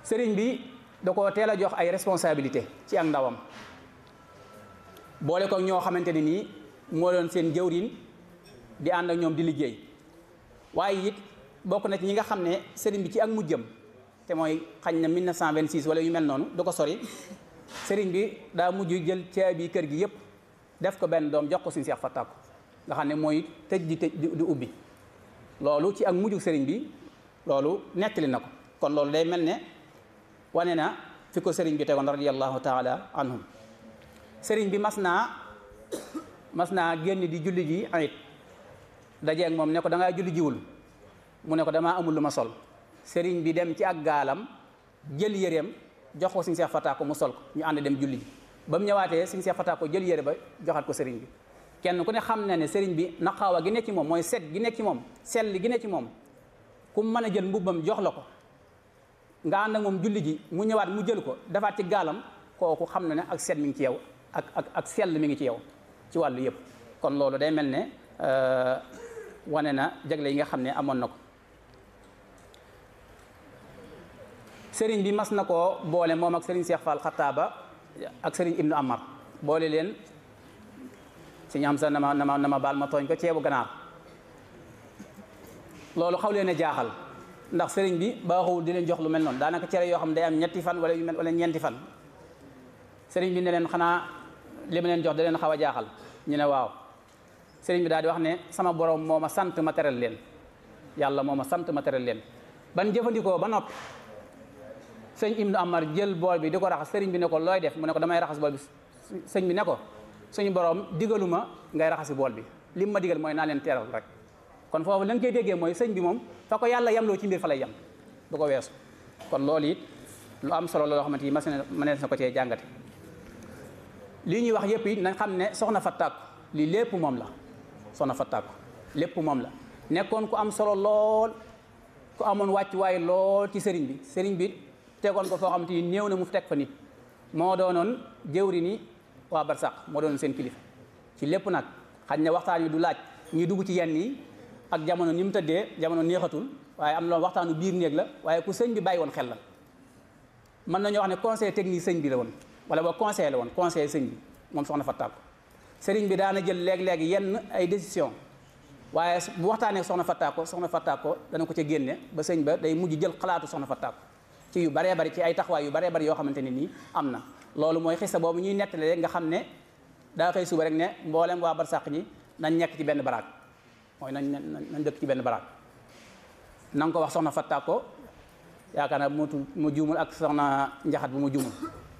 sëriñ bi da ko teel a jox ay responsabilité ci ak ndawam boole ko ñoo xamante ne nii moo doon seen jëwriñ di ànd ak ñoom di liggéey waaye it bokk na ci ñi nga xam ne sëriñ bi ci ak mujjëm te mooy xañ na 1926 wala yu mel noonu du ko sori sëriñ bi daa mujj jël caabi kër gi yépp def ko benn doom jox ko suñu seex fattaako nga xam ne mooy tëj di tëj di ubbi loolu ci ak mujju sëriñ bi loolu nettali na ko kon loolu day mel ne wane na fi ko sëriñ bi tegoon radiyallahu taala anhum sëriñ bi mas naa mas naa génn di julli ji ayit dajeeg moom ne ko da ngaa julli jiwul mu ne ko damaa amul lu ma sol sëriñ bi dem ci ak gaalam jël yéreem jox ko suñu seex fataako mu sol ko ñu ànd dem julli ji ba mu ñëwaatee suñu seex fataako jël yére ba joxaat ko sëriñ bi kenn ku ne xam na ne sëriñ bi naqaawa gi nekk ci moom mooy set gi nekk ci moom sell gi nekk ci moom ku mën a jël mbubbam jox la ko nga ànd ak moom julli ji mu ñëwaat mu jël ko defaat ci gaalam kooku xam na ne ak set mi ngi ci yow ak ak ak sell mi ngi ci yow ci wàllu yëpp kon loolu day mel ne wane na jagle yi nga xam ne amoon na ko sëriñ bi mas na koo boole moom ak sëriñ Cheikh Fall Xattaaba ak sëriñ Ibnu Amar boole leen si ñam sa na ma na ma na ma baal ma tooñ ko ceebu ganaar loolu xaw leen a jaaxal ndax sëriñ bi baaxul di leen jox lu mel noonu daanaka cere yoo xam day am ñetti fan wala yu mel wala ñeenti fan sëriñ bi ne leen xanaa li ma leen jox da leen xaw a jaaxal ñu ne waaw sëriñ bi daal di wax ne sama borom moo ma sant ma teral leen yàlla moo ma sant ma teral leen ban jëfandikoo ba noppi sëñ Ibnu Amar jël bool bi di ko raxas sëriñ bi ne ko looy def mu ne ko damay raxas bool bi sëñ bi ne ko suñu borom digaluma ngay raxasi bool bi lim ma digal mooy naa leen teral rek kon foofu la nga koy déggee mooy sëñ bi moom fa ko yàlla yamloo ci mbir fa lay yam du ko weesu kon loolu it lu am solo loo xamante ni mas na mënees na ko cee jàngate lii ñuy wax yëpp it nañ xam ne soxna Fattaako lii lépp moom la soxna Fattaako lépp moom la nekkoon ku am solo lool ku amoon wàccuwaay lool ci sëriñ bi sëriñ bi tegoon ko foo xamante ni néew na mu teg fa nit moo doonoon jëwri ni waa Barsax moo doonoon seen kilifa ci lépp nag xañ ne waxtaan wi du laaj ñuy dugg ci yenn yi ak jamono ni mu tëddee jamono neexatul waaye am na waxtaanu biir néeg la waaye ku sëñ bi bàyyi woon xel la mën nañoo wax ne conseil technique sëñ bi la woon wala ba conseil la woon conseil sëñ bi moom soxna Fattaako sëriñ bi daana jël léeg-léeg yenn ay décision waaye bu waxtaanee soxna Fattaako soxna Fattaako dana ko ca génne ba sëñ ba day mujj jël xalaatu soxna Fattaako ci yu baree bari ci ay taxawaay yu baree bari yoo xamante ne nii am na loolu mooy xisa boobu ñuy nettali rek nga xam ne daa xëy suba rek ne mboolem waa barsàq ñi nañ nekk ci benn baraak mooy nañ nañ dëkk ci benn baraak na nga ko wax soxna Fattaako yaakaar naa mu mu juumul ak soxna njaxat bu mu juumul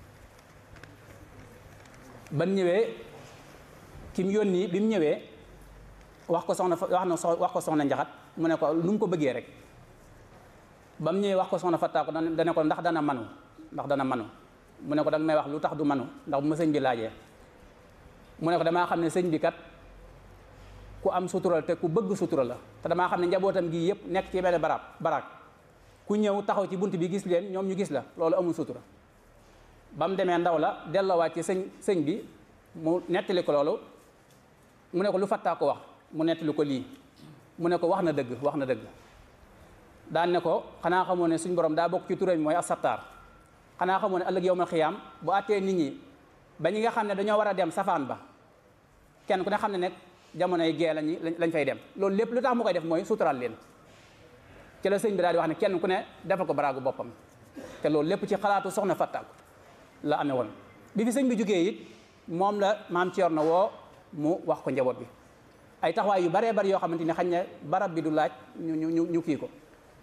ban ñëwee ki mu yónni bi mu ñëwee wax ko soxna wax na wax ko soxna njaxat mu ne ko lu mu ko bëggee rek ba mu ñëwee wax ko soxna Fattaako dana ko ndax dana manu ndax dana manu mu ne ko danga may wax lu tax du manu ndax bu ma sëñ bi laajee mu ne ko damaa xam ne sëñ bi kat ku am sutura te ku bëgg sutura la te damaa xam ne njabootam gi yëpp nekk ci benn barab baraak ku ñëw taxaw ci bunt bi gis leen ñoom ñu gis la loolu amul sutura ba mu demee ndaw la delloowaat ci sëñ sëñ bi mu nettali ko loolu mu ne ko lu Fattaako wax mu nettali ko lii mu ne ko wax na dëgg wax na dëgg daan ne ko xanaa xamoo ne suñ borom daa bokk ci turam mooy asattaar xanaa xamoo ne ëllëg yow ma xiyaam bu àttee nit ñi ba ñi nga xam ne dañoo war a dem safaan ba kenn ku ne xam ne nekk jamonoy gee lañu lañ fay dem loolu lépp lu tax mu koy def mooy suturaal leen ci la sëñ bi daal di wax ne kenn ku ne defal ko baraagu boppam te loolu lépp ci xalaatu soxna Fattaako la amee woon bi fi sëñ bi jógee it moom la maam Thierno woo mu wax ko njaboot bi ay taxawaay yu baree bari yoo xamante ni xañ ne barab bi du laaj ñu ñu ñu kii ko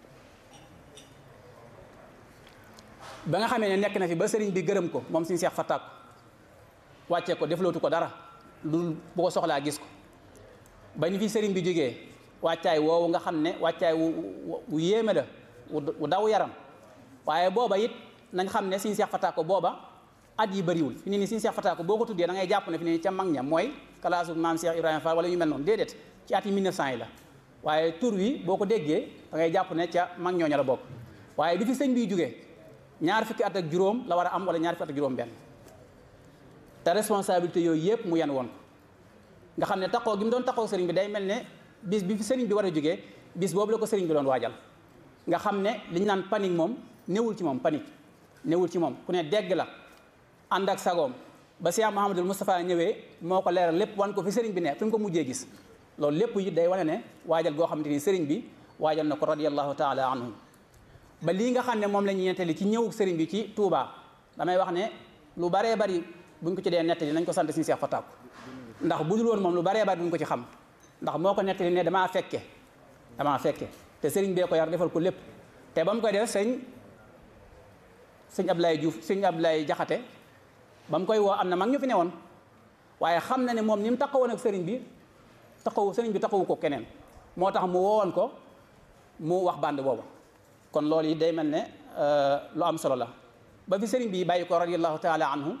ba nga xamee ne nekk na fi ba sëriñ bi gërëm ko moom suñu seex Fattaako wàccee ko deflootu ko dara lu bu ko soxlaa gis ko ba ñu fi sëriñ bi jógee wàccaay woowu nga xam ne wàccaay wu wu yéeme la wu daw yaram waaye booba it nañ xam ne suñu seex Fattaako booba at yi bëriwul fi ne ni suñu seex Fattaako boo ko tuddee da ngay jàpp ne fi ne ni ca mag ña mooy kalaasu maam Cheikh Ibrahima Fall wala ñu mel noonu déedéet ci at yi 1900 yi la waaye tur wi boo ko déggee da ngay jàpp ne ca mag ñooña la bokk waaye bi fi sëñ biy jógee ñaar fukki at ak juróom la war a am wala ñaar fukki at ak juróom benn te responsabilité yooyu yëpp mu yan woon ko nga xam ne taxoo gi mu doon taxoo sëriñ bi day mel ne bis bi fi sëriñ bi war a jógee bis boobu la ko sëriñ bi doon waajal nga xam ne li ñu naan panique moom newul ci moom panique newul ci moom ku ne dégg la ànd ak sagoom ba Cheikh Mouhamadul Moustapha ñëwee moo ko leeral lépp wan ko fi sëriñ bi ne fi mu ko mujjee gis loolu lépp it day wane ne waajal goo xamante ni sëriñ bi waajal na ko radiyallahu taala anhum ba lii nga xam ne moom la ñuy nettali ci ñëwug sëriñ bi ci Touba damay wax ne lu baree bari buñ ko ci dee nettali nañ ko sant suñu Cheikh Fatak ndax bu dul woon moom lu baree bari duñ ko ci xam ndax moo ko nettali ne damaa fekke damaa fekke te sëriñ bee ko yar defal ko lépp te ba mu koy def sëñ sëñ Ablaye Diouf sëñ Ablaye Jaxate ba mu koy woo am na mag ñu fi newoon waaye xam na ne moom ni mu taxawoon ak sëriñ bi taxawu sëriñ bi taxawu ko keneen moo tax mu woowoon ko mu wax band boobu kon loolu yi day mel ne lu am solo la ba fi sëriñ bi bàyyi ko radiyallahu taala anhu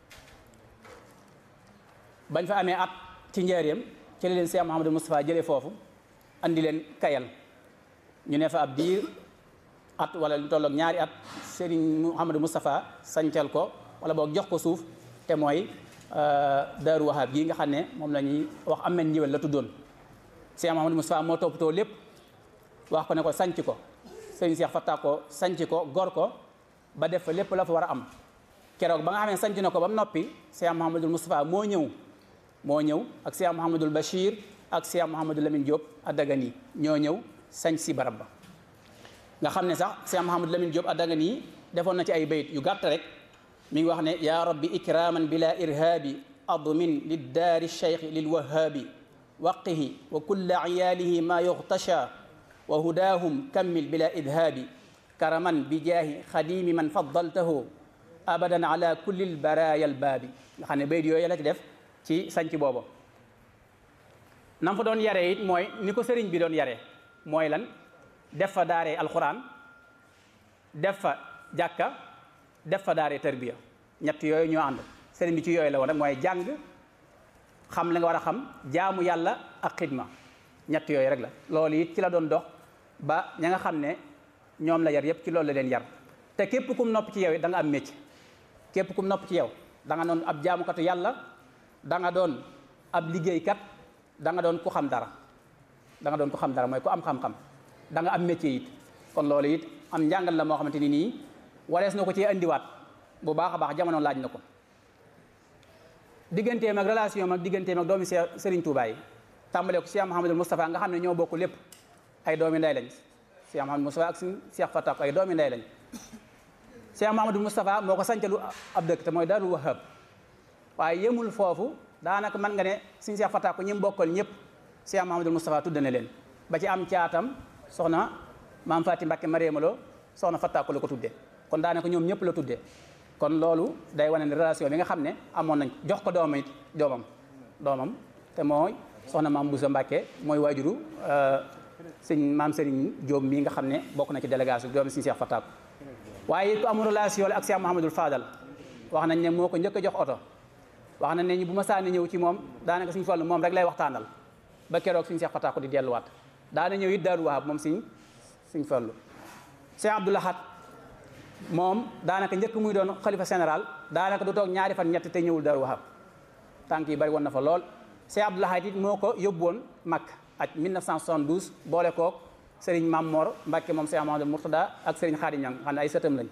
bañ fa amee at ci njaareem ci la leen Cheikh Mouhamadou Moustapha jëlee foofu andi leen kayal ñu ne fa ab diir at wala lu tolloog ñaari at Serigne Mouhamadou Moustapha sancal ko wala boog jox ko suuf te mooy Daaru Wahab gii nga xam ne moom la ñuy wax am nañ njëwal la tuddoon Cheikh Mouhamadou Moustapha moo toppatoo lépp wax ko ne ko sanc ko Serigne Cheikh Fatta ko sanc ko gor ko ba def fa lépp la fa war a am keroog ba nga xam ne sanc na ko ba mu noppi Cheikh Mouhamadou Moustapha moo ñëw moo ñëw ak Cheikh Mouhamadul Bachir ak Cheikh Mouhamadou Lamine Diop Adagani ñoo ñëw sañ si barab ba nga xam ne sax Cheikh Mouhamadou Lamine Diop Adagani defoon na ci ay bayit yu gàtt rek mi ngi wax ne yaa rabbi ikraman bila irhaabi admin liddaari cheikh lilwahaabi waqihi wa kulla iyaalihi ma yughtasha wa hudaahum kammil bila idhaabi karaman bi jaahi xadimi man faddaltahu abadan ala kulli lbaraya albaabi nga xam ne bayit yooyu la ci def ci sanc boobu nam fa doon yare it mooy ni ko sëriñ bi doon yare mooy lan def fa daaree alxuraan def fa jàkka def fa daaree tarbiya ñett yooyu ñoo ànd sëriñ bi ci yooyu la woon rek mooy jàng xam li nga war a xam jaamu yàlla ak xidma ñett yooyu rek la loolu it ci la doon dox ba ña nga xam ne ñoom la yar yépp ci loolu la leen yar te képp kum nopp ci yow it da nga am métier képp kum nopp ci yow da nga doon ab jaamukatu yàlla da nga doon ab liggéeykat da nga doon ku xam dara da nga doon ku xam dara mooy ku am xam-xam da nga am métier it kon loolu it am njàngal la moo xamante ni nii warees na ko ci andiwaat bu baax a baax jamono laaj na ko digganteem ak relation ak digganteem ak doomi Serigne Touba yi tàmbale ko Cheikh Mouhamadul Moustapha nga xam ne ñoo bokk lépp ay doomi ndey lañ Cheikh Mouhamadul Moustapha ak suñu Cheikh Fatak ay doomi ndey lañ Cheikh Mouhamadul Moustapha moo ko sancalu ab dëkk te mooy Daaru Wahab waaye yemul foofu daanaka mën nga ne suñu Cheikh Fatak ko ñi mu bokkal ñëpp Cheikh Mouhamadul Moustapha tudd na leen ba ci am caatam soxna maam Faati Mbàkke Mariama Lo soxna Fatak ko la ko tuddee kon daanaka ñoom ñëpp la tuddee kon loolu day wane ne relation bi nga xam ne amoon nañ jox ko doomam it doomam doomam te mooy soxna maam Boussa Mbàkke mooy waajuru sëñ maam Serigne Diop mii nga xam ne bokk na ci délégation doomi suñu Cheikh Fatak waaye it ku amul relation la ak Cheikh Mouhamadul Fadal wax nañ ne moo ko njëkk a jox oto wax nañ ne ñu bu ma saani ñëw ci moom daanaka suñu fallu moom rek lay waxtaanal ba keroog suñu Cheikh Fatak di delluwaat daana ñëw it Daaru Wahab moom suñ suñ fallu Cheikh Abdou Lahad moom daanaka njëkk muy doon xalifa général daanaka du toog ñaari fan ñett te ñëwul Daaru Wahab tànk yi bari woon na fa lool Cheikh Abdou Lahad it moo ko yóbbu woon Makka ak 1972 boole koog Serigne Mam Mor Mbacke moom Cheikh Mamadou Mourtada ak Serigne Khadim Niang xam ne ay sëtam lañ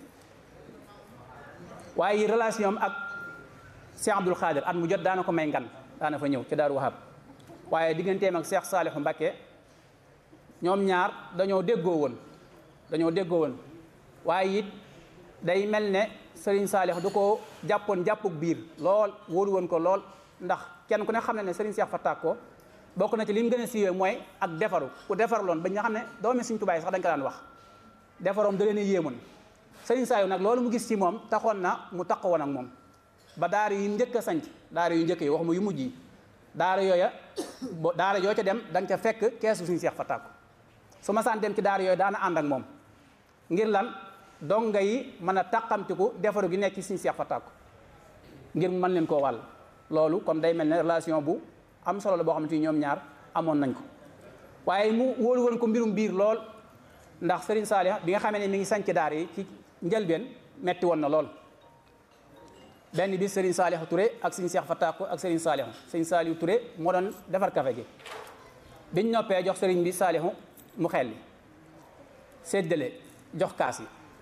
waaye relation am ak Cheikh Abdoul Khadir at mu jot daana ko may ngan daana fa ñëw ci Daaru Wahab waaye digganteem ak Cheikh Salihu Mbacke ñoom ñaar dañoo déggoo woon dañoo déggoo woon waaye it day mel ne Serigne Saliou du ko jàppoon jàppuk biir lool wóolu woon ko lool ndax kenn ku ne xam ne ne Serigne Cheikh Fatak ko bokk na ci li mu gën a siiwee mooy ak defaru ku defarloon ba nga xam ne doomi Serigne Touba yi sax dañ ko daan wax defaroom da leen a yéemoon Serigne Saliou nag loolu mu gis ci moom taxoon na mu taq woon ak moom ba daara yu njëkk a sanc daara yu njëkk yi waxuma yu mujj yi daara yooya daara yoo ca dem da nga ca fekk keesu Serigne Cheikh Fatak su ma saan dem ci daara yooyu daana ànd ak moom ngir lan donga yi mën a tàqamtiku defaru gi nekk ci suñu Seex Fatak ngir mën leen koo wàll loolu kon day mel ne relation bu am solo la boo xamante ni ñoom ñaar amoon nañ ko waaye mu wóolu woon ko mbirum biir lool ndax Serigne Saliou bi nga xamee ne mi ngi sanc daar yi ci njëlbeen metti woon na lool benn bi Serigne Saliou Touré ak suñu Seex Fatak ak Serigne Saliou Serigne Saliou Touré moo doon defar café gi biñ noppee jox Serigne bi Saliou mu xel li séddale jox kaas yi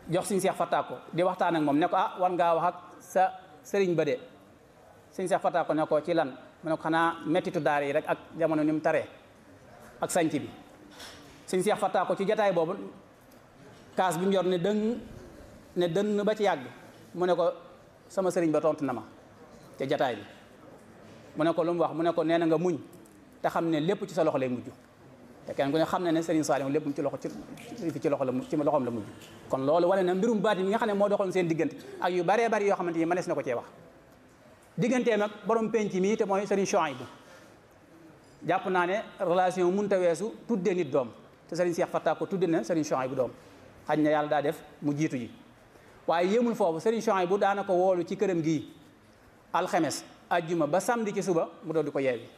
jox suñu seex fattaako di waxtaan ak moom ne ko ah war ngaa wax ak sa sëriñ ba de suñu seex fattaako ne ko ci lan mu ne ko xanaa mettitu daar yi rek ak jamono ni mu taree ak sanc bi suñu seex fattaako ci jataay boobu kaas bi mu yor ne dëng ne dënn ba ci yàgg mu ne ko sama sëriñ ba tontu na ma ca jataay bi mu ne ko lu mu wax mu ne ko nee na nga muñ te xam ne lépp ci sa loxo lay mujj te kenn ku ne xam ne ne Serigne Saliou lépp ci loxo ci ci loxo la ci loxoom la mujj kon loolu wane na mbirum baati mi nga xam ne moo doxoon seen diggante ak yu baree bari yoo xamante ni mënees na ko cee wax digganteem ak borom penc mi te mooy Serigne Chouaïbou jàpp naa ne relation munta weesu tuddee nit doom te Serigne Cheikh Fatta ko tudde na Serigne Chouaïbou doom xaj na yàlla daa def mu jiitu ji waaye yéemul foofu Serigne Chouaïbou daana ko woolu ci këram gii alxemes ajjuma ba samedi ci suba mu doon di ko yeewi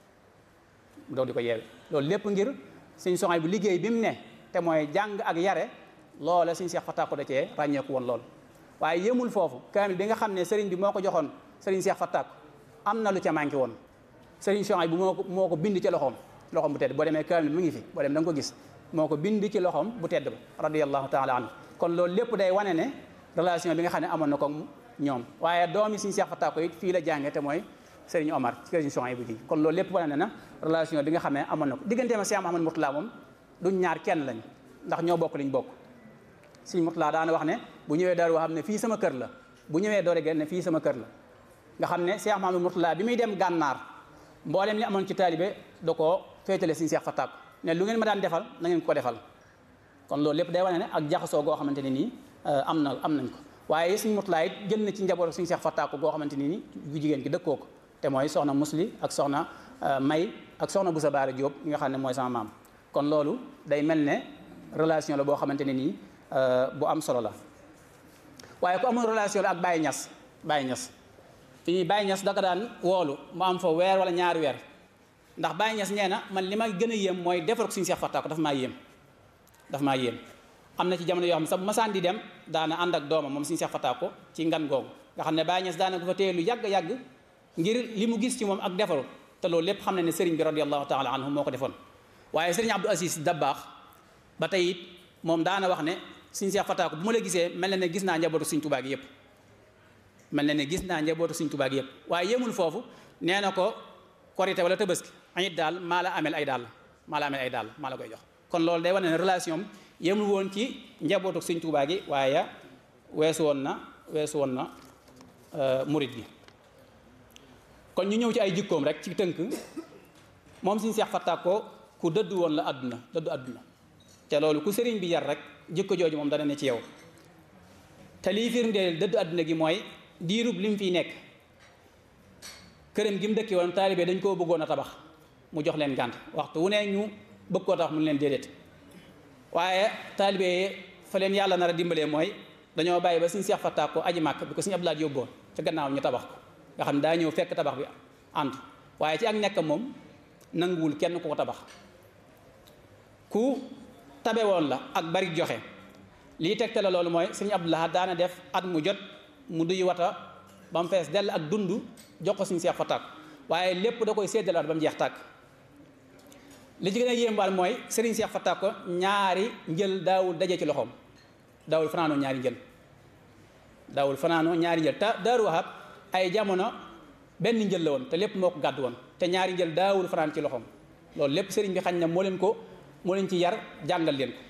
mu doon di ko yeewi loolu lépp ngir Serigne Chouaïbou liggéey bi mu ne te mooy jàng ak yare loola Serigne Cheikh Fatta ko da cee ràññeeku woon lool waaye yéemul foofu kaamil bi nga xam ne Serigne bi moo ko joxoon Serigne Cheikh Fatta ko am na lu ca manqué woon Serigne Chouaïbou moo ko moo ko bind ci loxoom loxoom bu tedd boo demee kaamil mu ngi fi boo dem da nga ko gis moo ko bind ci loxoom bu tedd ba radiyallahu taala anhu kon loolu lépp day wane ne relation bi nga xam ne amoon na ko ñoom waaye doomi Serigne Cheikh Fatta ko it fii la jànge te mooy Serigne Omar ci Serigne Chouaïbou gi kon loolu lépp wane na relation bi nga xam ne amoon na ko digganteem ak Cheikh Mouhamadou Mourtala moom duñ ñaar kenn lañ ndax ñoo bokk liñ bokk Serigne Mourtala daana wax ne bu ñëwee daaru xam ne fii sama kër la bu ñëwee doore gen ne fii sama kër la nga xam ne Cheikh Mouhamadou Mourtala bi muy dem gànnaar mboolem li amoon ci taalibe da koo féetale Serigne Cheikh Fatta ko ne lu ngeen ma daan defal na ngeen ko defal kon loolu lépp day wane ne ak jaxasoo goo xamante ne nii am na am nañ ko waaye Serigne Mourtala it jël na ci njaboot Serigne Cheikh Fatta ko goo xamante ni nii bu jigéen ki dëkkoo ko te mooy soxna musli ak soxna may ak soxna Boussa Baara Diop nga xam ne mooy sama maam kon loolu day mel ne relation la boo xamante ne nii bu am solo la waaye ku amul relation la ak Baye Niass Baye Niass fi ñuy Baye Niass daka daan woolu mu am fa weer wala ñaari weer ndax Baye Niass nee na man li ma gën a yéem mooy defar ko Serigne Cheikh Fatta ko dafa maa yéem dafa maa yéem am na ci jamono yoo xam ne sax bu masaan di dem daana ànd ak doomam moom Serigne Cheikh Fatta ko ci ngan googu nga xam ne Baye Niass daana ko fa téye lu yàgg-yàgg ngir li mu gis ci moom ak defaru te loolu lépp xam ne ne sëriñ bi radiallahu taala anhu moo ko defoon waaye sëriñ Abdou Aziz Dabbaax ba tey it moom daana wax ne Serigne Cheikh Fatta ko bu ma la gisee mel na ne gis naa njabootu Serigne Touba gi yëpp mel na ne gis naa njabootu Serigne Touba gi yëpp waaye yemul foofu nee na ko korité wala tabaski añit daal maa la amel ay daal maa la amel ay daal maa la koy jox kon loolu day wane ne relation yemul woon ci njabootu Serigne Touba gi waaye weesu woon na weesu woon na murit gi kon ñu ñëw ci ay jikkoom rek ci tënk moom Serigne Cheikh Fatta ko ku dëdd woon la àdduna dëddu àdduna te loolu ku sëriñ bi yar rek jikko jooju moom dana ne ci yow te lii firndeel dëddu àdduna gi mooy diirub li mu fiy nekk këram gi mu dëkki woon taalibe dañ koo bëggoon a tabax mu jox leen gànt waxtu wu ne ñu bëgg koo tax mu leen déedéet waaye taalibe fa leen yàlla nar a dimbalee mooy dañoo bàyyi ba Serigne Cheikh Fatta ko aji màkk bi ko Serigne Abdoulaye yóbboon ca gannaaw ñu tabax ko nga xam ne daa ñëw fekk tabax bi ànd waaye ci ak nekk moom nanguwul kenn ku ko tabax ku tabe woon la ak bari joxe lii tegte la loolu mooy Serigne Abdoulaye daana def at mu jot mu duy wata ba mu fees dell ak dund jox ko Serigne Cheikh Fatta waaye lépp da koy séddalaat ba mu jeex tàkk li ci gën a yéembaal mooy Serigne Cheikh Fatta ko ñaari njël daawul daje ci loxoom daawul fanaanoo ñaari njël daawul fanaanoo ñaari njël te Daaru Wahab ay jamono benn njël la woon te lépp moo ko gàddu woon te ñaari njël daawul fanaan ci loxoom loolu lépp sëriñ bi xañ na moo leen ko moo leen ci yar jàngal leen ko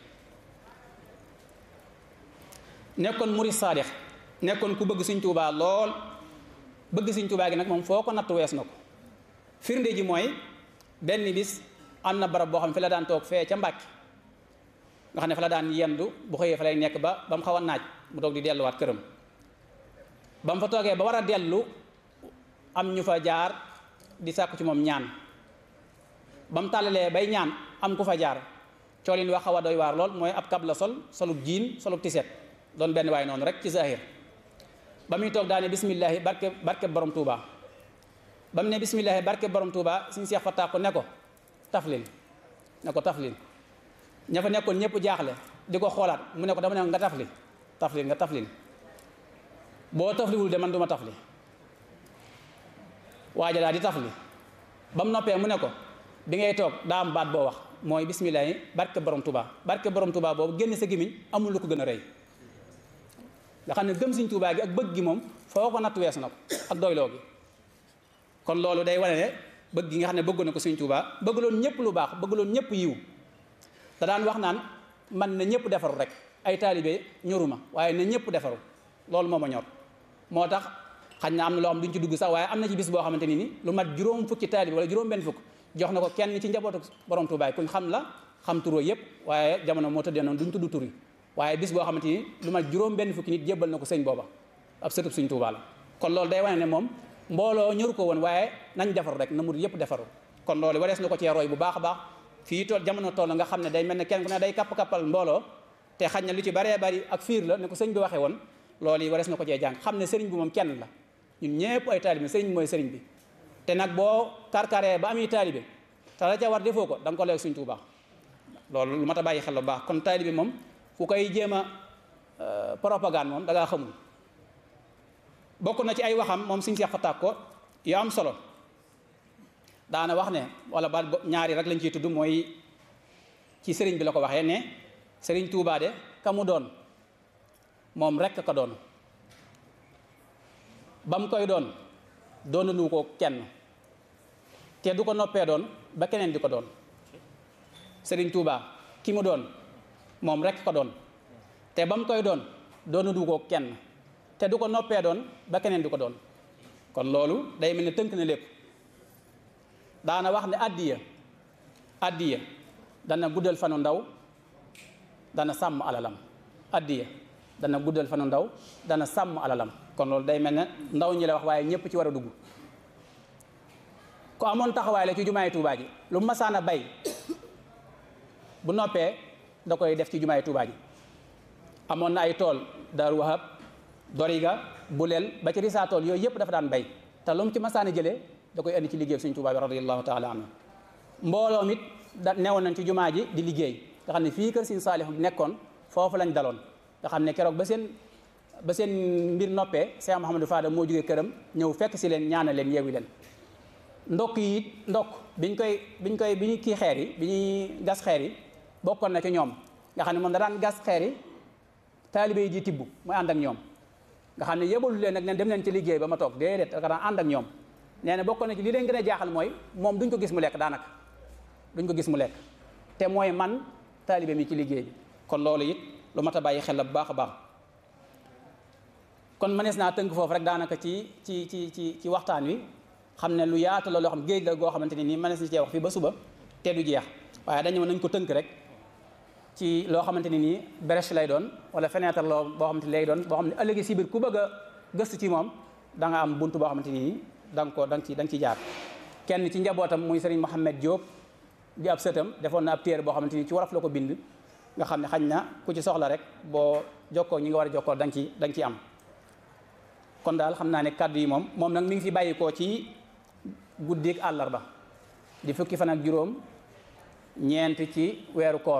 nekkoon murid saadix nekkoon ku bëgg Sëriñ Tuubaa lool bëgg Sëriñ Tuubaa gi nag moom foo ko natt wees na ko firnde ji mooy benn bis am na barab boo xam ne fi la daan toog fee ca Mbàkke nga xam ne fa la daan yendu bu xëyee fa lay nekk ba ba mu xaw a naaj mu toog di delluwaat këram ba mu fa toogee ba war a dellu am ñu fa jaar di sàkku ci moom ñaan ba mu tàllalee bay ñaan am ku fa jaar coolin wax xaw a doy waar lool mooy ab kab la sol solub jiin solub tiset doon benn waay noonu rek ci zahir ba muy toog daane bismillahi barke barke borom Touba ba mu ne bismillahi barke borom Touba suñu Seex Fatta ko ne ko taflil ne ko taflil ña fa nekkoon ñëpp jaaxle di ko xoolaat mu ne ko dama ne nga tafli taflil nga taflil boo tafliwul de man duma tafli waaja daal di tafli ba mu noppee mu ne ko bi ngay toog daa am baat boo wax mooy bisimilah barke borom Touba barke borom Touba boobu génn sa gémmiñ amul lu ko gën a rëy nga xam ne gëm Sëriñ Tuubaa gi ak bëgg gi moom foo ko natt weesu na ko ak doyloo gi kon loolu day wane ne bëgg gi nga xam ne bëggoon na ko Sëriñ Tuubaa bëggaloon ñëpp lu baax bëggaloon ñëpp yiw da daan wax naan man na ñëpp defaru rek ay taalibe ñoruma waaye na ñëpp defaru loolu moo ma ñor moo tax xañ na am na loo xam duñ ci dugg sax waaye am na ci bis boo xamante ni ni lu mat juróom fukki taalibe wala juróom benn fukk jox na ko kenn ci njabootu borom Tuubaa kuñ xam la xam turoo yëpp waaye jamono moo tëddee noonu duñ tudd tur yi waaye bis boo xamante ni lu mat juróom benn fukki nit jébbal na ko sëñ booba ab sëtub Sëñ Tuubaa la kon loolu day wane ne moom mbooloo ñëru ko woon waaye nañ defaru rek na murid yëpp defaru kon loolu warees na ko cee roy bu baax a baax fii tool jamono toll nga xam ne day mel ne kenn ku ne day kapp-kappal mbooloo te xañ na lu ci baree bari ak fiir la ne ko sëñ bi waxee woon loolu yi warees na ko cee jàng xam ne sëriñ bi moom kenn la ñun ñëpp ay taalibe sëriñ bi mooy sëriñ bi te nag boo karkaree ba ami taalibe te la ca war defoo ko da nga ko leeg Sëñ Tuubaa loolu lu mat a bàyyi xel bu baax kon taalibe moom ku koy jéem a propagande moom da ngaa xamul bokk na ci ay waxam moom suñ seex fataak ko yu am solo daana wax ne wala ba ñaari rek lañ ciy tudd mooy ci sëriñ bi la ko waxee ne sëriñ Tuubaa de ka mu doon moom rekk ka doon ba mu koy doon doonanu ko kenn te du ko noppee doon ba keneen di ko doon sëriñ Tuubaa ki mu doon moom rekk ko doon te ba mu koy doon doonanu ko kenn te du ko noppee doon ba keneen di ko doon kon loolu day mel ne tënk na lépp daana wax ne addiya addiya dana guddal fanu ndaw dana sàmm alalam addiya dana guddal fanu ndaw dana sàmm alalam kon loolu day mel ne ndaw ñi la wax waaye ñëpp ci war a dugg ku amoon taxawaay la ci jumaay Tuubaa ji lu masaan a bay bu noppee da koy def ci jumaay Tuubaa ji amoon na ay tool Daaru Wahab Doriga Buleel ba ci risaa tool yooyu yëpp dafa daan bay te lu mu ci masaan a jëlee da koy indi ci liggéey Sëñ Tuubaa bi radiyallahu taala anhu mbooloo mit da newoon nañ ci jumaa ji di liggéey nga xam ne fii kër Sëñ Saalix nekkoon foofu lañ daloon nga xam ne keroog ba seen ba seen mbir noppee Cheikh Mouhamadou Fada moo jógee këram ñëw fekk si leen ñaana leen yeewi leen ndokk yi it ndokk biñ koy biñ koy bi ñu kii xeer yi bi ñuy gas xeer yi bokkoon na ci ñoom nga xam ne moom da daan gas xeer yi taalibe yi di tibb muy ànd ak ñoom nga xam ne yebalu leen nag ne dem leen ci liggéey ba ma toog déedéet da daan ànd ak ñoom nee na bokkoon na ci li leen gën a jaaxal mooy moom duñ ko gis mu lekk daanaka duñ ko gis mu lekk te mooy man taalibe mi ci liggéey bi kon loolu it lu mat a bàyyi xel la bu baax a baax kon mënees naa tënk foofu rek daanaka ci ci ci ci ci waxtaan wi xam ne lu yaatu la loo xam géej la goo xamante ni nii mënees na cee wax fii ba suba te du jeex waaye dañu nañ ko tënk rek ci loo xamante ni nii brèche lay doon wala fenêtre loo boo xamante ni lay doon boo xam ne ëllëgi si biir ku bëgg a gëstu ci moom da nga am bunt boo xamante ni nii da nga ko da nga ci da nga ci jaar kenn ci njabootam muy Serigne Mohamed Diop di ab sëtam defoon na ab téere boo xamante ni ci wolof la ko bind nga xam ne xañ na ku ci soxla rek boo jokkoo ñi nga war a jokkoo da nga ci da nga ci am kon daal xam naa ne kàddu yi moom moom nag mi ngi fi bàyyikoo ci guddik àllarba di fukki fan ak juróom ñeent ci weeru koor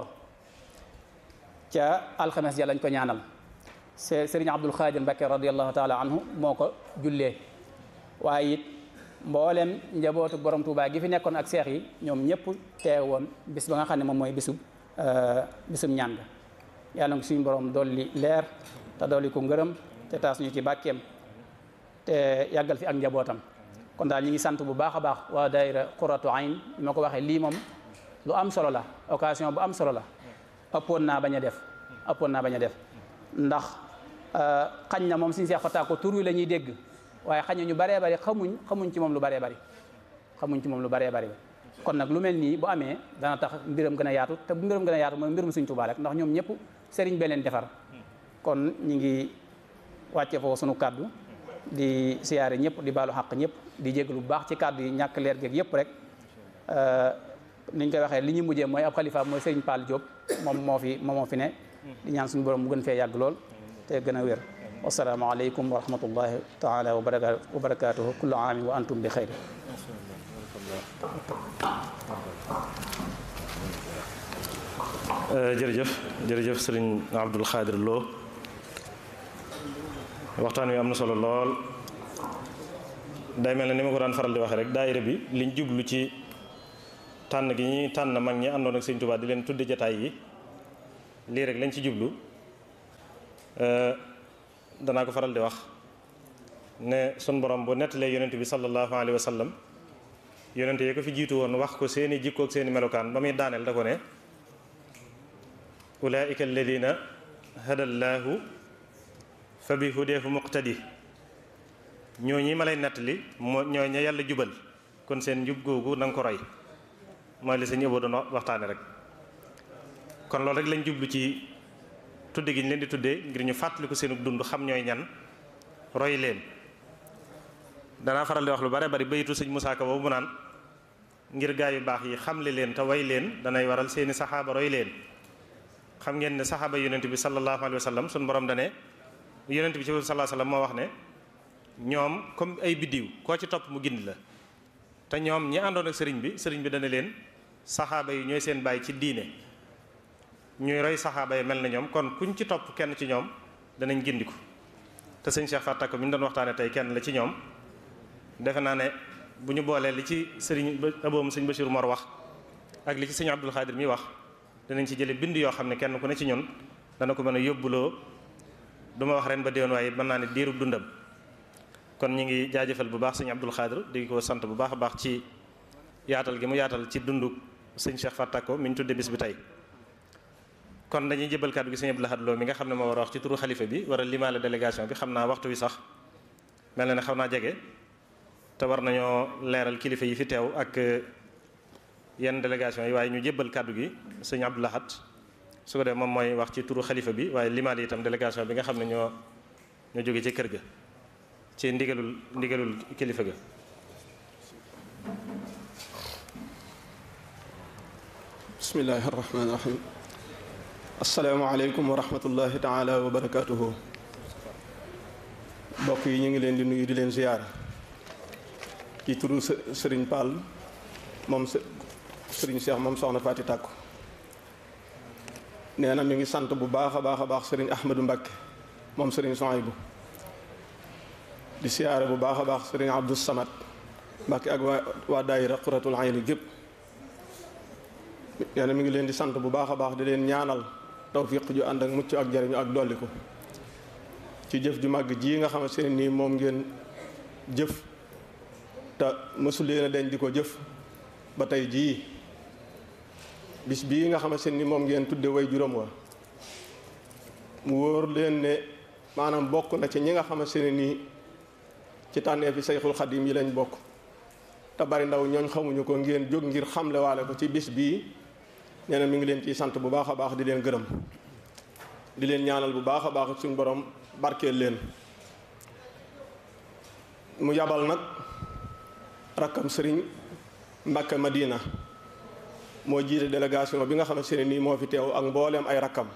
ca alxames ja lañ ko ñaanal sëriñ Abdul Xaadir Mbakke radiallahu taala anhu moo ko jullee waaye it mboolem njabootu borom Tuubaa gi fi nekkoon ak seex yi ñoom ñëpp teewoon bis ba nga xam ne moom mooy bisub bisub ñaan ga yàlla nga suñu borom dolli leer te dolli ko ngërëm te taas ñu ci bàkkeem te yàggal fi ak njabootam kon daal ñi ngi sant bu baax a baax waa daayira Qurratu Ayn bi ma ko waxee lii moom lu am solo la occasion bu am solo la ëppoon naa bañ a def ëppoon naa bañ a def ndax xañ na moom suñu seex fataa ko tur wi la ñuy dégg waaye xañ na ñu baree bari xamuñ xamuñ ci moom lu baree bari xamuñ ci moom lu baree bari kon nag lu mel nii bu amee dana tax mbiram gën a yaatu te bu mbiram gën a yaatu mooy mbirum Sëñ Tuubaa rek ndax ñoom ñëpp sëriñ bee leen defar kon ñi ngi wàcce foofu sunu kàddu di siyaare ñëpp di baalu xaq ñëpp di jéglu bu baax ci kàddu yi ñàkk leer geeg yëpp rek ni ñu koy waxee li ñu mujjee mooy ab xalifa mooy Serigne Pall Diop moom moo fi moom moo fi ne di ñaan suñu borom mu gën fee yàgg lool te gën a wér wasalaamaaleykum wa rahmatullahi taala wa barakatuhu kullu aamin wa antum bi xayri jërëjëf jërëjëf sëriñ Abdul Xaadir Lo waxtaan wi am na solo lool day mel ne ni ma ko daan faral di waxee rek daayira bi liñ jublu ci tànn gi ñuy tànn mag ñi àndoon ak sëñ Tuubaa di leen tudde jataay yi lii rek lañ ci jublu danaa ko faral di wax ne sun borom bu nettalee yonent bi sallallahu alayhi wa sallam yonent yi ko fi jiitu woon wax ko seeni jikko ak seeni melokaan ba muy daaneel da ko ne ulaika alladina hadallahu fa bi hudeefu muqtadi ñoo ñi ma lay nettali moo ñoo ña yàlla jubal kon seen njub googu na nga ko roy mooy li sa ñëboo doon waxtaane rek kon loolu rek lañ jublu ci tudde gi ñu leen di tuddee ngir ñu fàttaliku seenu dund xam ñooy ñan roy leen danaa faral di wax lu bare bari bayitu sëñ Musaa Ka boobu mu naan ngir gaa yu baax yi xamle leen te way leen danay waral seeni saxaaba roy leen xam ngeen ne saxaaba yonent bi sallallahu alayhi wa sallam suñu borom dane yonent bi ci sallallahu alayhi wa sallam moo wax ne ñoom comme ay biddiw koo ci topp mu gindi la te ñoom ñi àndoon ak sëriñ bi sëriñ bi dana leen saxaaba yi ñooy seen bàyyi ci diine ñuy roy saxaaba yi mel na ñoom kon kuñ ci topp kenn ci ñoom danañ gindiku te sëñ Cheikh Fatak mi ñu doon waxtaane tey kenn la ci ñoom defe naa ne bu ñu boolee li ci sëriñ aboom sëñ Bachir Mor wax ak li ci sëñ Abdul Xaadir mi wax danañ ci jële bind yoo xam ne kenn ku ne ci ñun dana ko mën a yóbbuloo du ma wax ren ba déwén waaye mën naa ne diirub dundam kon ñu ngi jaajëfal bu baax sëñ Abdul Xaadir di ko sant bu baax a baax ci yaatal gi mu yaatal ci dundu sëñ Cheikh Fatak mi ñu tudde bis bi tey kon dañuy jëbal kàddu gi sëñ Abdou Lahad Lo mi nga xam ne moo war a wax ci turu xalifa bi war a limaale délégation bi xam naa waxtu wi sax mel na ne xaw naa jege te war nañoo leeral kilifa yi fi teew ak yenn délégation yi waaye ñu jébbal kàddu gi sëñ Abdou Lahad su ko dee moom mooy wax ci turu xalifa bi waaye limaale itam délégation bi nga xam ne ñoo ñoo jóge ci kër ga ci ndigalul ndigalul kilifa ga bismillahi arrahmani irrahim asalaamaaleykum wa rahmatullahi taala wa barakatuhu mbokk yi ñu ngi leen di nuyu di leen ziyaara ci turu sëriñ Pall moom sëriñ Cheikh moom soxna Faati Tàkku nee na mi ngi sant bu baax a baax a baax sëriñ Ahmadou Mbakke moom sëriñ Sohaybu di siyaare bu baax a baax sëriñ Abdou Samad Mbakke ak waa waa daayira Quratul Ayni gépp nee na mi ngi leen di sant bu baax a baax di leen ñaanal tawfiq ju ànd ak mucc ak jariñu ak dolli ko ci jëf ju màgg ji nga xamante ne nii moom ngeen jëf te mësu leen a deñ di ko jëf ba tey jii bis bii nga xamante ne ni moom ngeen tudde way juróom wa mu wóor leen ne maanaam bokk na ci ñi nga xamante ne nii ci tànnee fi sayxul xadim yi lañ bokk te bari ndaw ñooñ xamuñu ko ngeen jóg ngir xamle waale ko ci bis bii nee na mi ngi leen ciy sant bu baax a baax di leen gërëm di leen ñaanal bu baax a baax suñ borom barkeel leen mu yabal nag rakkam sëriñ Mbàkke Madina moo jiite délégation bi nga xamante ne nii moo fi teew ak mbooleem ay rakkam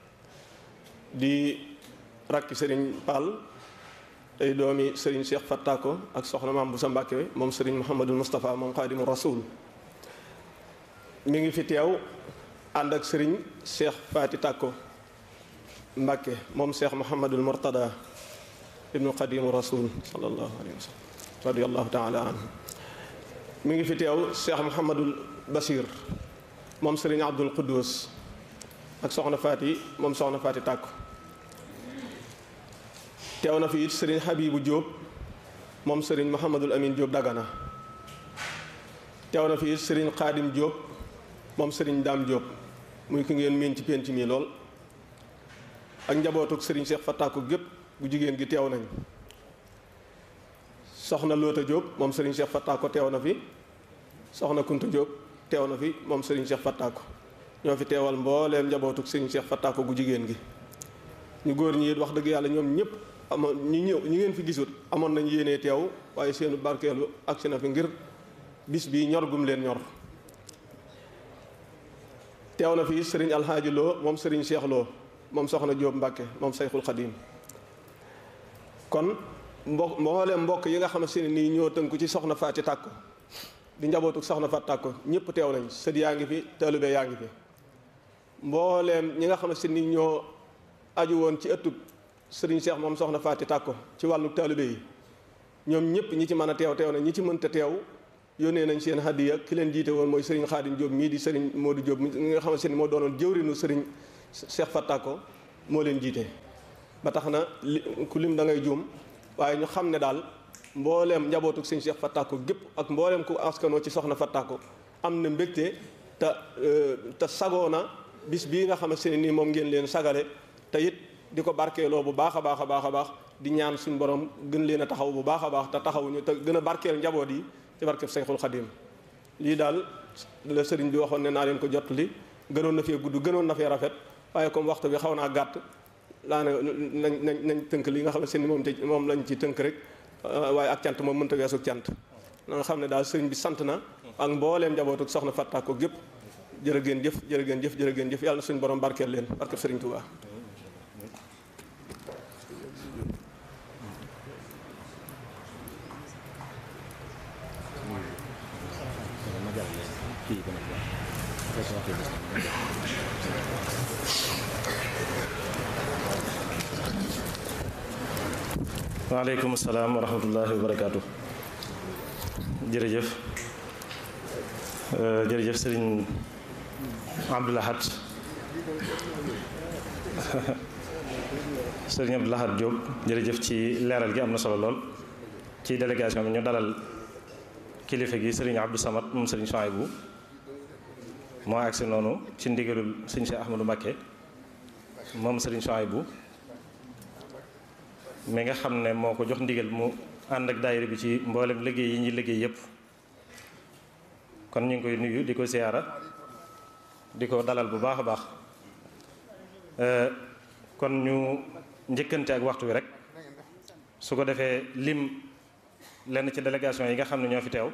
di rakki sëriñ Pall tey doomi sëriñ Cheikh Fattako ak soxna maam bu sa Mbàkke moom sëriñ Mouhamadul Moustapha moom xaadimu rasul mi ngi fi teew ànd ak sëriñ Cheikh Faati Tàkko Mbàkke moom Cheikh Mouhamadul Mourtada ibnu xadimu rasul sallallahu alayhi wa sallam radiallahu taala anhu mi ngi fi teew Cheikh Mouhamadul Basir moom sëriñ Abdul Quddus ak soxna Faati moom soxna Faati Tàkko teew na fi it sëriñ Habibu Diop moom sëriñ Mouhamadul Amin Diop Dagana teew na fi it sëriñ Xaadim Diop moom sëriñ Daam Diop muy ki ngeen miin ci penc mi lool ak njabootuk sëriñ Cheikh Fattako gépp bu jigéen gi teew nañ soxna Loota Diop moom sëriñ Cheikh Fattako teew na fi soxna Kunta Diop teew na fi moom sëriñ Cheikh Fattako ñoo fi teewal mbooleem njabootuk sëriñ Cheikh Fattako gu jigéen gi ñu góor ñi it wax dëgg yàlla ñoom ñëpp amoon ñi ñëw ñi ngeen fi gisut amoon nañ yéenee teew waaye seenu barkeelu agsi na fi ngir bis bii ñor gum leen ñor teew na fii sëriñ alxaaji loo moom sëriñ Cheikh loo moom soxna Jóob Mbàkke moom sayxul xadim kon mbokk mbooleem mbokk yi nga xamante ne nii ñoo tënku ci soxna Faati Tàkko di njabootu soxna Faati Tàkko ñëpp teew nañ sët yaa ngi fi taalibe yaa ngi fi mbooleem ñi nga xamante ni ñoo aju woon ci ëttub sëriñ Cheikh moom soxna Faati Tàkko ci wàllu taalibe yi ñoom ñëpp ñi ci mën a teew teew na ñi ci mënta teew yónnee nañ seen hadiya ki leen jiite woon mooy sëriñ Xaadim Diop mii di sëriñ Modou Diop mi nga xamante ni moo doonoon jëwrinu sëriñ Cheikh Fattako moo leen jiite ba tax na li ku lim da ngay juum waaye ñu xam ne daal mbooleem njabootu sëñ Cheikh Fattako gépp ak mbooleem ku askanoo ci soxna Fattako am na mbégte te te sagoo na bis bii nga xamante ne nii moom ngeen leen sagale te it di ko barkeeloo bu baax a baax a baax a baax di ñaan suñu borom gën leen a taxaw bu baax a baax te taxawuñu te gën a barkeel njaboot yi ci barkeb Seyxul Xadim lii daal la sëriñ bi waxoon ne naa leen ko jot li gënoon na fee gudd gënoon na fee rafet waaye comme waxtu bi xaw naa gàtt laa ne nañ nañ nañ tënk li nga xam ne seen moom te moom lañ ci tënk rek waaye ak cant moom mënta weesu cant na nga xam ne daal sëriñ bi sant na ak mbooleem njabootu soxna Fattako gépp jërë ngeen jëf jërë ngeen jëf jërë ngeen jëf yàlla na suñu borom barkeel leen barkeb sëriñ Tuubaa waaleykum salaam wa rahmatullahi wa barakaatu jërëjëf jërëjëf sëriñ Abdou Lahad sëriñ Abdou Lahad Diop jërëjëf ci leeral gi am na solo lool ci délégation bi ñu dalal kilifa gi sëriñ Abdou Samad moom sëriñ Souhaïbou moo agsi noonu ci ndigalul sëriñ Cheikh Ahmadou Mbacké moom sëriñ Souhaïbou mi nga xam ne moo ko jox ndigal mu ànd ak daayira bi ci mboolem liggéey yi ñuy liggéey yépp kon ñu ngi koy nuyu di ko siyaara di ko dalal bu baax a baax kon ñu njëkkante ak waxtu wi rek su ko defee lim lenn ci délégation yi nga xam ne ñoo fi teew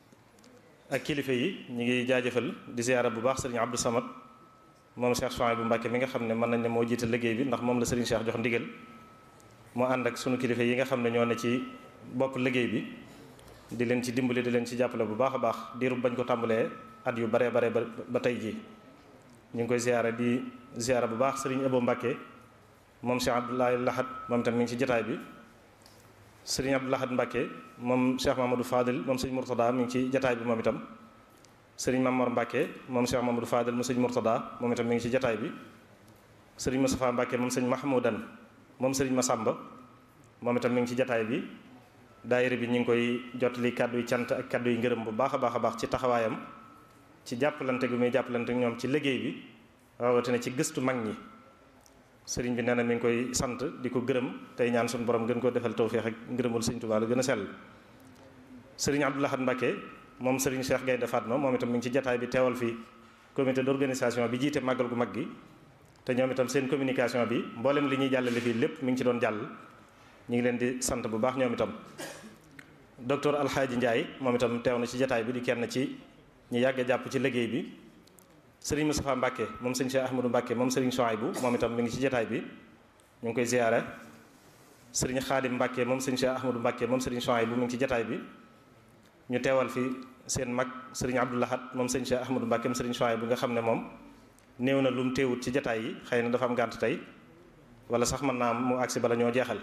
ak kilifa yi ñu ngi jaajëfal di siyaara bu baax sëriñ Abdou Samad moom Cheikh Souhaïbou Mbacké mi nga xam ne mën nañ ne moo jiite liggéey bi ndax moom la sëriñ Cheikh jox ndigal moo ànd ak sunu kilifa yi nga xam ne ñoo ne ci bopp liggéey bi di leen ci dimbali di leen ci jàppale bu baax a baax diirub bañ ko tàmbalee at yu baree bare ba tey jii ñu ngi koy ziyaara di ziyaara bu baax sëriñ Abo Mbacké moom Cheikh Abdoulaye Lahad moom tam mi ngi ci jataay bi sëriñ Abdou Lahad Mbacké moom Cheikh Mamadou Fadil moom sëriñ Mourtada mi ngi ci jataay bi moom itam sëriñ Mamor Mbacké moom Cheikh Mamadou Fadil moom sëriñ Mourtada moom itam mi ngi ci jataay bi sëriñ Moustapha Mbacké moom sëriñ Mahmoudan moom sëriñ Massamba moom itam mi ngi ci jataay bi daayira bi ñu ngi koy jotali kàddu yi cant ak kàddu yi ngërëm bu baax a baax a baax ci taxawaayam ci jàppalante gu muy jàppalante ñoom ci liggéey bi rawatina ci gëstu mag ñi sëriñ bi nee na mi ngi koy sant di ko gërëm tey ñaan suñu borom gën koo defal tawféex ak ngërëmul sëriñ Tuubaa la gën a sell sëriñ Abdou Lahad Mbacké moom sëriñ Cheikh Gaynde Fatma moom itam mi ngi ci jataay bi teewal fi comité d'organisation bi jiite màggal gu mag gi te ñoom itam seen communication bi mboolem li ñuy jàllale fii lépp mi ngi ci doon jàll ñu ngi leen di sant bu baax ñoom itam docteur Alxaaji Ndiaye moom itam teew na ci jataay bi di kenn ci ñu yàgg a jàpp ci liggéey bi sëriñ Moustapha Mbacké moom sëriñ Cheikh Ahmadou Mbacké moom sëriñ Souhaïbou moom itam mi ngi ci jataay bi ñu ngi koy ziyaare sëriñ Xaadim Mbacké moom sëriñ Cheikh Ahmadou Mbacké moom sëriñ Souhaïbou mi ngi ci jataay bi ñu teewal fi seen mag sëriñ Abdou Lahad moom sëriñ Cheikh Ahmadou Mbacké moom sëriñ Souhaïbou nga xam ne moom néew na lu mu teewut ci jataay yi xëy na dafa am gànt tey wala sax mën naa mu agsi bala ñoo jeexal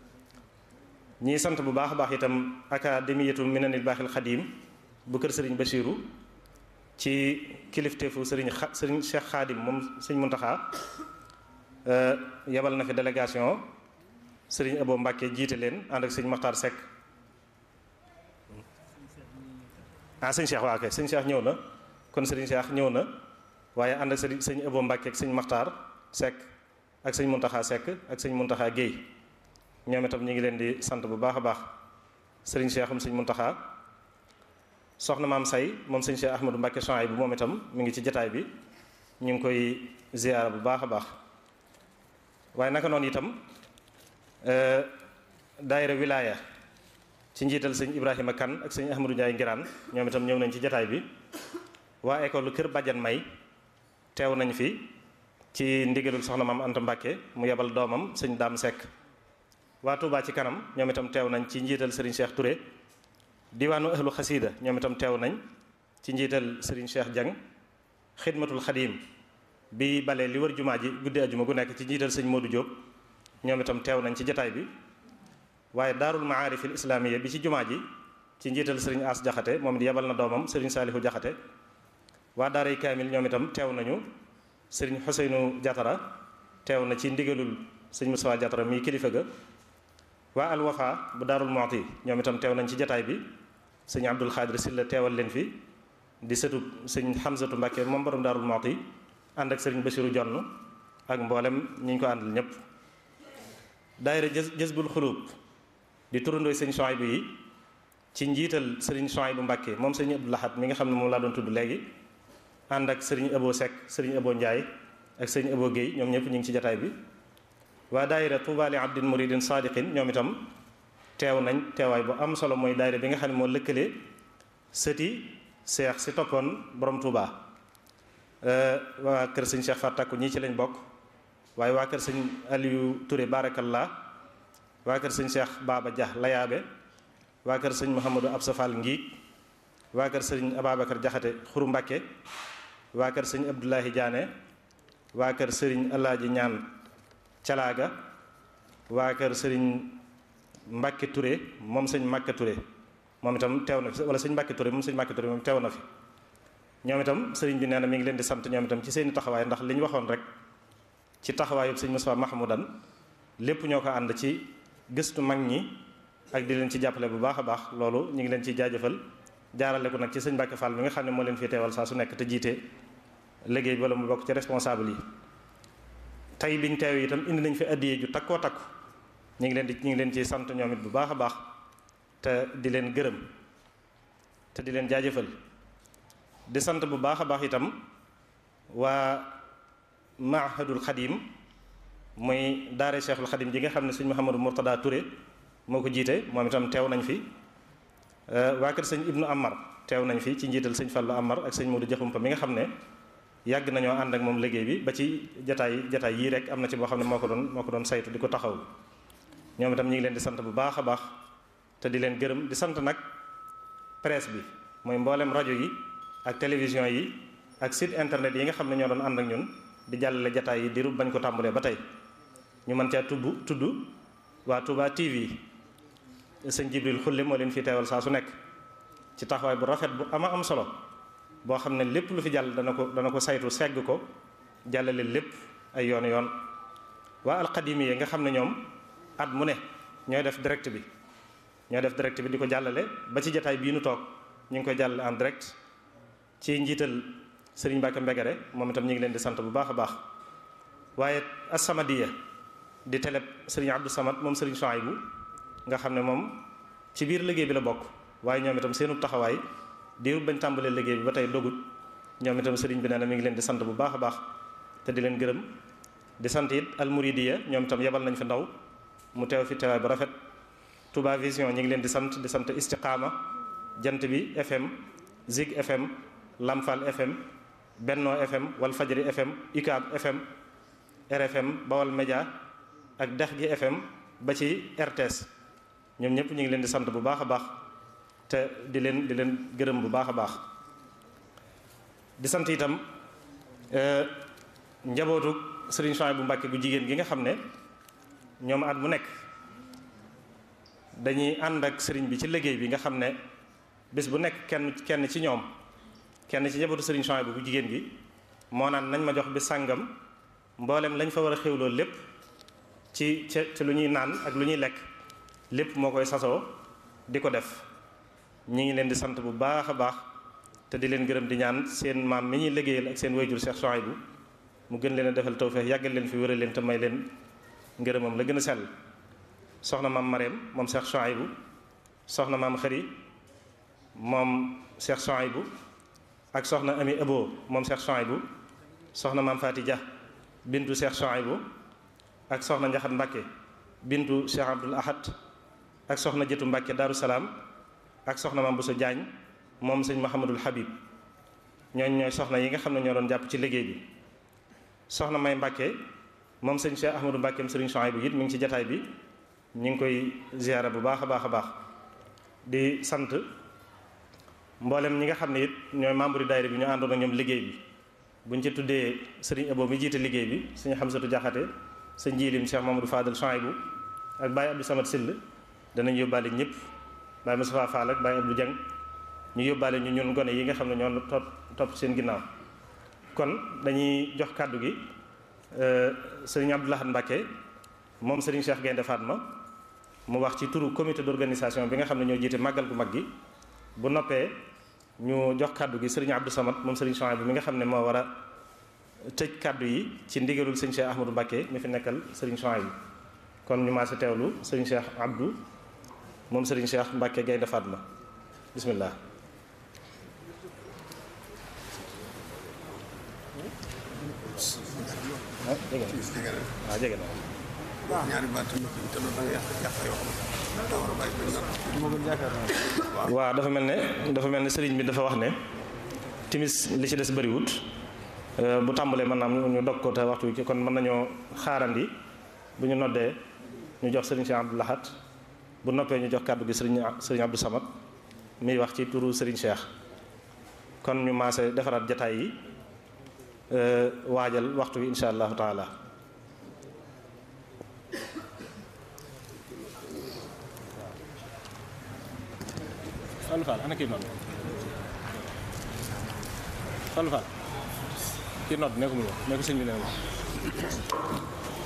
ñii sant bu baax a baax itam académiyatu minanil baaxil xadiim bu kër sëriñ Bachiru ci kilifteefu sëriñ xa sëriñ Cheikh Xaadim moom sëriñ Muntaxa yebal na fi délégation sëriñ Abo Mbàkke jiite leen ànd ak sëriñ Maxtaar Seck ah sëriñ Cheikh waa kay sëriñ Cheikh ñëw na kon sëriñ Cheikh ñëw na waaye ànd ak sëriñ sëriñ Abo Mbàkke ak sëriñ Maxtaar Seck ak sëriñ Muntaxa Seck ak sëriñ Muntaxa Guèye ñoom itam ñu ngi leen di sant bu baax a baax sëriñ Cheikhum sëriñ Muntaxa soxna maam say moom sëriñ Cheikh Ahmadou Mbacke Souhaïbou bu moom itam mi ngi ci jataay bi ñu ngi koy ziyaara bu baax a baax waaye naka noonu itam daayira wilaya ci njiital sëñ Ibrahima Kane ak sëñ Ahmadou Ndiaye Ngiraan ñoom itam ñëw nañ ci jataay bi waa école Kër Badiane May teew nañ fi ci ndigalul soxna maam Anta Mbacke mu yebal doomam sëñ Daam Seck waa Touba ci kanam ñoom itam teew nañ ci njiital Serigne Cheikh Touré diwaanu ahlu xasida ñoom itam teew nañ ci njiital Serigne Cheikh Dieng xidmatul xadim bi bale li wër jumaa ji guddi ajuma gu nekk ci njiital sëñ Modou Diop ñoom itam teew nañ ci jataay bi waaye daarul maarifil islaamiya bi ci jumaa ji ci njiital Serigne As Jaxate moom it yebal na doomam Serigne Saalihu Jaxate waa daaray kaamil ñoom itam teew nañu Serigne Xuseynu Jatara teew na ci ndigalul sëñ Moussa Diatara mii kilifa ga waa Al Wafa bu Daarul Muxti ñoom itam teew nañ ci jataay bi sëñ Abdul Xaadir Silla teewal leen fi di sëtu sëñ Xamsatu Mbàkke moom borom Daarul Muxti ànd ak sëriñ Basiru Jonn ak mboolem ñi ñu ko àndal ñëpp daayira jës Jazbul Xuluub di turandooy sëñ Suwaybu yi ci njiital sëriñ Suwaybu Mbàkke moom sëñ Abdul Ahad mi nga xam ne moom laa doon tudd léegi ànd ak sëriñ Abo Seck sëriñ Abo Njaay ak sëriñ Abo Guèye ñoom ñëpp ñu ngi ci jataay bi waa daayira Tuubaa li abdin muridin saadiqin ñoom itam teew nañ teewaay bu am solo mooy daayira bi nga xam ne moo lëkkale sëti seex si toppoon borom Tuubaa waa kër sëñ Cheikh Fatakku ñii ci lañ bokk waaye waa kër sëñ Aliou Touré barakallah waa kër sëñ Cheikh Baba Dia Layaabe waa kër sëñ Mouhamadou Absa Fall Ngiig waa kër sëñ Ababacar Jaxate Xuru Mbàkke waa kër sëñ Abdoulahi Diané waa kër sëriñ Alaaji Ñaan Calaaga waa kër sëriñ Mbàkke Touré moom sëñ Mbàkke Touré moom itam teew na fi wala sëñ Mbàkke Touré moom sëñ Mbàkke Touré moom teew na fi ñoom itam sëriñ bi nee na mi ngi leen di sant ñoom itam ci seeni taxawaay ndax li ñu waxoon rek ci taxawaayu sëñ Moussa Mahmoudan lépp ñoo ko ànd ci gëstu mag ñi ak di leen ci jàppale bu baax a baax loolu ñu ngi leen ciy jaajëfal jaarale ko nag ci sëñ Mbàkke Fall mi nga xam ne moo leen fi teewal saa su nekk te jiite liggéey bi wala mu bokk ci responsable yi tey biñ teew itam indi nañ fi addiyee ju takkoo takku ñu ngi leen di ñu ngi leen ci sant ñoom it bu baax a baax te di leen gërëm te di leen jaajëfal di sant bu baax a baax itam waa mahadul xadim muy daare cheikhul xadim ji nga xam ne sëñ Mouhamadou Mourtada Touré moo ko jiite moom itam teew nañ fi waa kër sëñ Ibnu Amar teew nañ fi ci njiital sëñ Fallu Amar ak sëñ Modou Jaxumpa mi nga xam ne yàgg nañoo ànd ak moom liggéey bi ba ci jataay jataay yii rek am na ci boo xam ne moo ko doon moo ko doon saytu di ko taxaw ñoom itam ñu ngi leen di sant bu baax a baax te di leen gërëm di sant nag presse bi mooy mboolem rajo yi ak télévision yi ak site internet yi nga xam ne ñoo doon ànd ak ñun di jàllale jataay yi diiru bañ ko tàmbalee ba tey ñu mën caa tudd tudd waa Touba TV sëñ Jibril Xulle moo leen fi teewal saa su nekk ci taxawaay bu rafet bu ama am solo boo xam ne lépp lu fi jàll dana ko dana ko saytu segg ko jàllale lépp ay yoon yoon waa alxadimi yi nga xam ne ñoom at mu ne ñooy def direct bi ñooy def direct bi di ko jàllale ba ci jataay bii nu toog ñu ngi koy jàllale en direct ci njiital Serigne Mbacke Mbegere moom itam ñu ngi leen di sant bu baax a baax waaye As-Samadiyya di télé Serigne Abdou Samad moom Serigne Chouaïbou nga xam ne moom ci biir liggéey bi la bokk waaye ñoom itam seenu taxawaay diiru bañ tàmbalee liggéey bi ba tey dogut ñoom itam Serigne bi nee na mi ngi leen di sant bu baax a baax te di leen gërëm di sant it Al Mouridiya ñoom itam yebal nañ fi ndaw mu teew fi teewaay bu rafet Touba Vision ñu ngi leen di sant di sant Istiqaama Jant bi FM Zig FM Lamfal FM Benno FM Walfajri FM UCAB FM RFM Bawal Média ak Dex gi FM ba ci RTS ñoom ñëpp ñu ngi leen di sant bu baax a baax te di leen di leen gërëm bu baax a baax di sant itam njabootu Serigne Souhaïbou Mbacké bu jigéen gi nga xam ne ñoom at mu nekk dañuy ànd ak sëriñ bi ci liggéey bi nga xam ne bés bu nekk kenn kenn ci ñoom kenn ci njabootu Serigne Souhaïbou bu jigéen gi moo naan nañ ma jox bi sàngam mboolem lañ fa war a xewloo lépp ci ci lu ñuy naan ak lu ñuy lekk lépp moo koy sasoo di ko def ñi ngi leen di sant bu baax a baax te di leen gërëm di ñaan seen maam mi ñuy liggéeyal ak seen wayjur Cheikh Souhaïbou mu gën leen a defal tawfeex yàggal leen fi wéral leen te may leen ngërëmam la gën a sell soxna maam Mareem moom Cheikh Souhaïbou soxna maam Xëri moom Cheikh Souhaïbou ak soxna Ami Abo moom Cheikh Souhaïbou soxna maam Faati Dia bintu Cheikh Souhaïbou ak soxna Njaxat Mbàkke bintu Cheikh Abdoul Ahad ak soxna Jëtu Mbàkke Daaru Salaam ak soxna maam Bousso Diagne moom sëñ Mouhamadul Habib ñooñ ñooy soxna yi nga xam ne ñoo doon jàpp ci liggéey bi soxna May Mbàkke moom sëñ Cheikh Ahmadou Mbàkke sëriñ Souhaïbou it mi ngi ci jataay bi ñu ngi koy ziyaara bu baax a baax a baax di sant mboolem ñi nga xam ne it ñooy membre yi daayira bi ñu àndoon ak ñoom liggéey bi buñ ci tuddee sëriñ Abo mi jiite liggéey bi sëñ Xamsatu Jaxate sëñ Jiilim Cheikh Mamadou Fadal Souhaïbou ak Baye Abdou Samad Sill danañ yóbbaale ñëpp Baye Moustapha Fall ak Baye Abdou Dieng ñu yóbbaale ñu ñun gone yi nga xam ne ñoo topp topp seen ginnaaw kon dañuy jox kàddu gi sëriñ Abdou Lahad Mbacke moom Serigne Cheikh Gaynde Fatma mu wax ci turu comité d'organisation bi nga xam ne ñoo jiite màggal gu mag gi bu noppee ñu jox kàddu gi Serigne Abdou Samad moom Serigne Chouaib bi mi nga xam ne moo war a tëj kàddu yi ci ndigalul Serigne Cheikh Ahmadou Mbacké mi fi nekkal Serigne Chouaib bi kon ñu maa si teewlu Serigne Cheikh Abdou moom Serigne Cheikh Mbacké Gaynde Fatma bismillah ah jege na waaw jege na ñaari baat te loolu da nga yàq yàq yoo xam ne daa war a bàyyi benn waaw dafa mel ne dafa mel ne sëriñ bi dafa wax ne timis li ci des bëriwut bu tàmbalee mën naa ñu dog ko te waxtu ci kon mën nañoo xaarandi bu ñu noddee ñu jox sëriñ Cheikh Abdou Lahad bu noppee ñu jox kàddu gi sëriñ sëriñ Abdou Samad miy wax ci turu sëriñ Cheikh kon ñu maase defaraat jataay yi waajal waxtu wi insha allahu taala Fallou Fall ana kii nodd Fallou Fall kii nodd ne ko mu ñëw ne ko sëñ bi ne